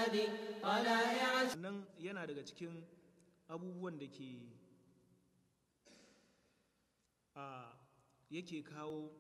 الهادي طلائع nan yana daga cikin abubuwan da ke a yake kawo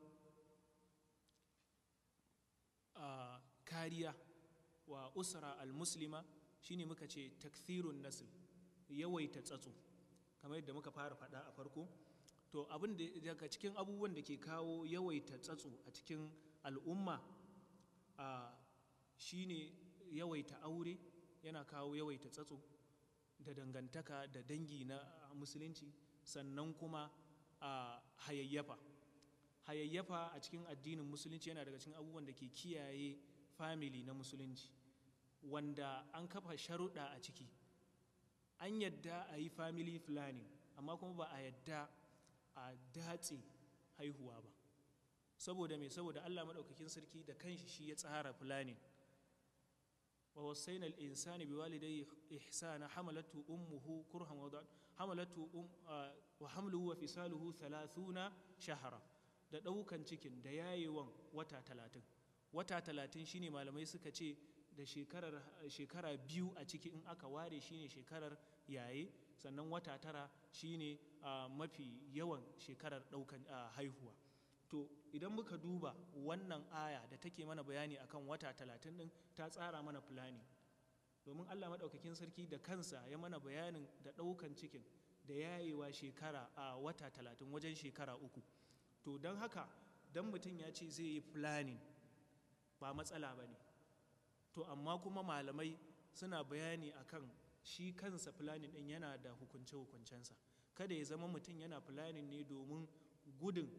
a kariya wa usra al-muslima shine muka ce takthirun nasl yawaita tsatso kamar yadda muka fara faɗa a farko to abin da daga cikin abubuwan da ke kawo yawaita tsatso a cikin al'umma a shine yawaita aure yana kawo yawaita tsatso da dangantaka da dangi na musulunci sannan kuma a hayayyafa hayayyafa a cikin addinin musulunci yana daga cikin abubuwan da ke kiyaye family na musulunci wanda an kafa sharuɗa a ciki an yadda a yi family planning amma kuma ba a yadda a datse haihuwa ba saboda mai saboda allah maɗaukakin sarki da kanshi shi ya tsara planning wa wasaina al-insani biwalidayhi ihsana hamalatu ummuhu kurhan wa hamalatu um, wa hamluhu wa fisaluhu 30 shahara da ɗaukan cikin da yayewan wata talatin wata talatin shine malamai suka ce da shekarar shekara biyu a ciki in aka ware shine shekarar yaye sannan wata tara shine uh, mafi yawan shekarar ɗaukan uh, haihuwa to idan muka duba wannan aya da take mana bayani akan wata talatin ɗin ta tsara mana fulani domin allah maɗaukakin sarki da kansa ya mana bayanin da ɗaukan cikin da yayewa shekara a uh, wata talatin wajen shekara uku to don haka don mutum ya ce zai yi planning ba matsala ba ne to amma kuma malamai suna bayani akan shi kansa planning ɗin yana da hukunce-hukuncensa kada ya zama mutum yana planning ne domin gudun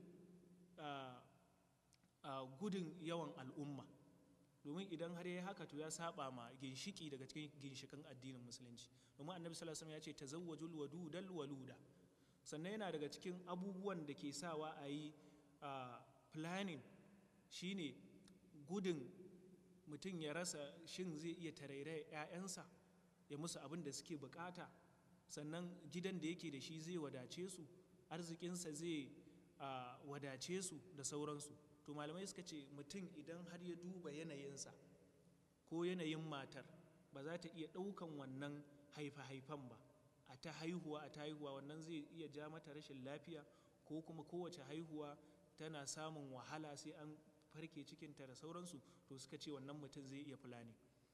gudun yawan al'umma domin idan har ya haka to ya saba ma ginshiki daga cikin ginshikan addinin musulunci domin annabi sallallahu alaihi wasallam ya ce tazawwajul wadudal waluda sannan yana daga cikin abubuwan da ke sawa a yi planning shine gudun mutum ya rasa shin zai iya tarairaya 'ya'yansa ya musu abin da suke bukata sannan gidan da yake da shi zai wadace su arzikinsa zai wadace su da sauransu to malamai suka ce mutum idan har ya duba yanayinsa ko yanayin matar ba za ta iya ɗaukan wannan haifa-haifan ba a ta haihuwa a ta haihuwa wannan zai iya ja mata rashin lafiya ko kuma kowace haihuwa tana samun wahala sai an farke cikinta da sauransu to suka ce wannan mutum zai iya fulani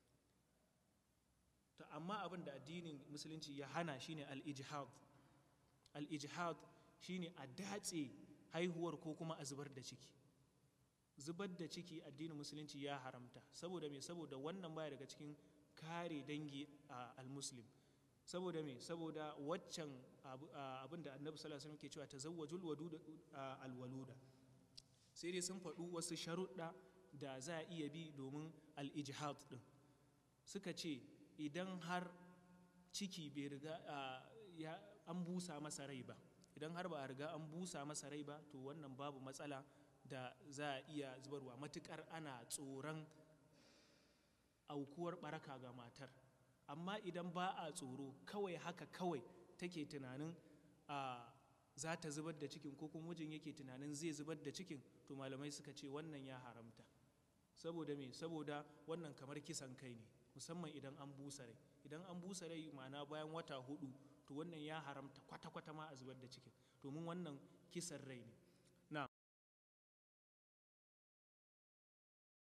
to amma abin da addinin musulunci ya hana shine al-ijhad al-ijhad shine a datse haihuwar ko kuma a zubar da ciki zubar da ciki addinin musulunci ya haramta saboda me saboda wannan baya daga cikin kare dangi a al-muslim saboda me saboda waccan abin da annabi sallallahu alaihi wasallam ke cewa tazawwajul wadud alwaluda sai dai sun faɗu wasu sharuɗa da za a iya bi domin al-ijhad din suka ce idan har ciki bai riga ya an busa masa rai ba idan har ba a riga an busa masa rai ba to wannan babu matsala da za a iya zubarwa matukar ana tsoron aukuwar baraka ga matar amma idan ba a tsoro kawai haka kawai take tunanin a za ta zubar da cikin ko kuma mijin yake tunanin zai zubar da cikin to malamai suka ce wannan ya haramta saboda me saboda wannan kamar kisan kai ne musamman idan an busa rai idan an busa rai ma'ana bayan wata hudu to wannan ya haramta kwata-kwata ma a zubar da cikin domin wannan kisan rai ne